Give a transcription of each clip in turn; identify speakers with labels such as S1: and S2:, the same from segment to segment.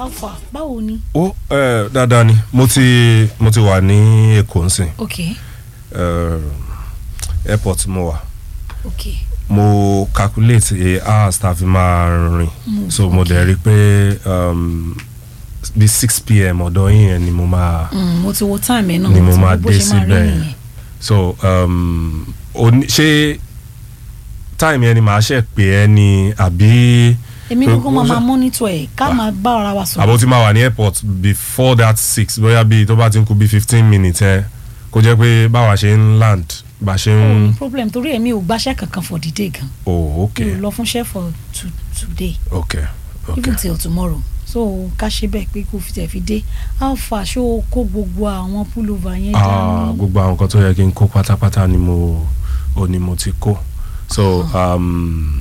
S1: alpha báwo ni.
S2: ó ẹ dáadáa ni mo ti mo ti wà ní èkó nsìn
S1: ok
S2: ẹ airport mo wà
S1: ok
S2: mo calculate a hours tá a fi máa rìn
S1: Mm,
S2: so mo dẹ̀ rí i pé um, bí six pm ọ̀dọ̀ yín yẹn ni mo máa
S1: Mm, mo ti wo time ẹ náà
S2: ni
S1: mo
S2: mo
S1: ti
S2: máa
S1: wo bó
S2: dé
S1: ṣe máa rí
S2: síbẹ̀
S1: nìyẹn.
S2: so um, oní- ṣé time yẹn ni màá ṣe pè ẹ́ ni àbí
S1: èmi
S2: Pé-
S1: kúkú máa máa monitor ẹ̀ ká
S2: Ah.
S1: máa bá ara wa sọ̀rọ̀.
S2: àbó tí máa wà ní airport before that six bóyá bíi tó bá ti ń kú bíi fifteen minutes ẹ kó jẹ́ pé báwa ṣe ń land bá ṣe
S1: Oh,
S2: ń
S1: no problem torí èmi ò gbàṣẹ́ kankan for the day gan
S2: oh ok
S1: mi ò lọ fúnṣẹ́ for to, today
S2: ok ok
S1: even till tomorrow so ká ṣe bẹ́ẹ̀ pé kó fi tẹ̀ fi dé how far ṣó o kó gbogbo àwọn pullover yẹn
S2: ah
S1: dání.
S2: gbogbo àwọn nǹkan tó yẹ kí n kó pátápátá ni mo ò ní mo ti kó so um,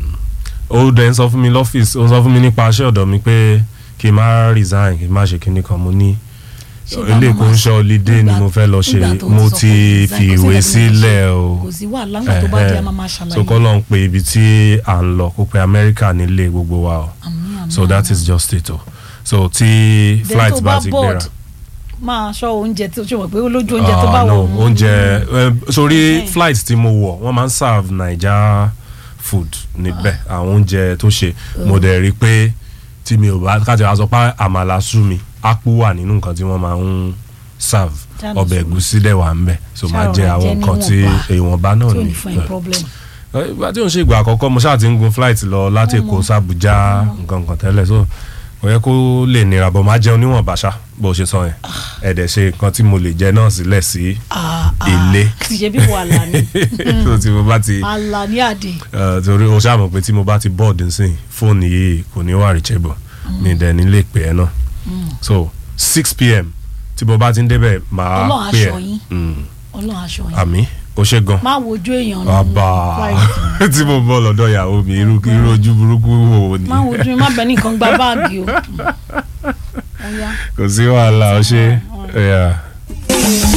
S2: ó dẹ̀ ń sọ fún mi lọ́fíìsì ó ń sọ fún mi nípa aṣẹ́ ọ̀dọ̀ mi pé kí n má resign kí n má ṣe kinní kan mo ní
S1: Ṣé bá
S2: ilé
S1: máa
S2: kò ń ṣe holiday ni
S1: nígbà-
S2: mo fẹ́ lọ ṣe
S1: nígbà tó
S2: mo
S1: sọ
S2: ti
S1: pé
S2: fi
S1: resign, kò
S2: ìwé
S1: sí nǹkan tó lè
S2: sílẹ̀
S1: ṣe.
S2: o
S1: kò sí wàhálà ńgbà tó bá dé a máa máa ṣàlàyé
S2: so kọ́ ló ń pe ibi tí à ń lọ kó pe Amẹ́ríkà nílé gbogbo wa o
S1: Àmín, àmín,
S2: so that
S1: àmín.
S2: is just it o so tí
S1: Then
S2: flight
S1: tó
S2: bá ti
S1: board,
S2: gbéra
S1: máa ṣọ́ oúnjẹ tó ṣe wọ̀ pé olójú oúnjẹ tó
S2: Ah,
S1: bá
S2: no,
S1: wọ̀ ọ́.
S2: oúnjẹ eh, sórí
S1: Okay.
S2: flight tí mo wọ̀ wọ́n máa ń serve naija food níbẹ̀ àwọn oúnjẹ tó ṣe mo dẹ̀ rí i pé tí mi ò bá káàtì wá sọ pé àmàlà sú mi ápú wà nínú nǹkan tí wọ́n máa ń serve
S1: Ṣáà lọ
S2: ọbẹ̀
S1: sú mi.
S2: ẹ̀gúsí dẹ̀ wà ń bẹ̀ so máa
S1: Ṣáà
S2: jẹ
S1: rọra
S2: àwọn
S1: jẹ
S2: nǹkan tí
S1: níwọ̀nba.
S2: èèwọ̀nba náà
S1: tí ò
S2: ni
S1: ní fún ẹ problem.
S2: Eh, ìgbà tí ò ń ṣe ìgbà àkọ́kọ́ mo ṣáà ti ń gun flight lọ láti Èkó sàbújá nǹkan kan tẹ́lẹ̀ so kò yẹ kó lè nira bọ̀ máa jẹun níwọ̀nba ṣá bó ṣe sọ yẹn ẹ̀dẹ̀ ṣe nǹkan tí mo lè jẹ náà sílẹ̀ sí
S1: Ah, ah.
S2: Ilé.
S1: ṣe bí wàhálà ni
S2: so tí mo bá ti
S1: àlà ní àdè.
S2: eh, torí o ṣáà mọ̀ pé tí mo bá ti board nsìn fóònù yìí kò ní wà reachable mi dẹ̀ ní lè pè ẹ́ náà so six pm tí mo bá ti ń débẹ̀ máa
S1: Ọlọ́run
S2: pè
S1: aṣọ
S2: ẹ́
S1: yín.
S2: Mm,
S1: ọlọ́run aṣọ yẹn.
S2: àmì ó ṣe gan
S1: má wojú èèyàn nínú
S2: àbá
S1: flight.
S2: tí mo bọ́ lọ́dọ̀ ìyàwó mi irú irú ojú burúkú wo ni
S1: má wojú má bẹ nìkan gba báàgì o. Ó yá.
S2: kò sí wàhálà ó ṣe.
S1: Alright.
S2: Yeah.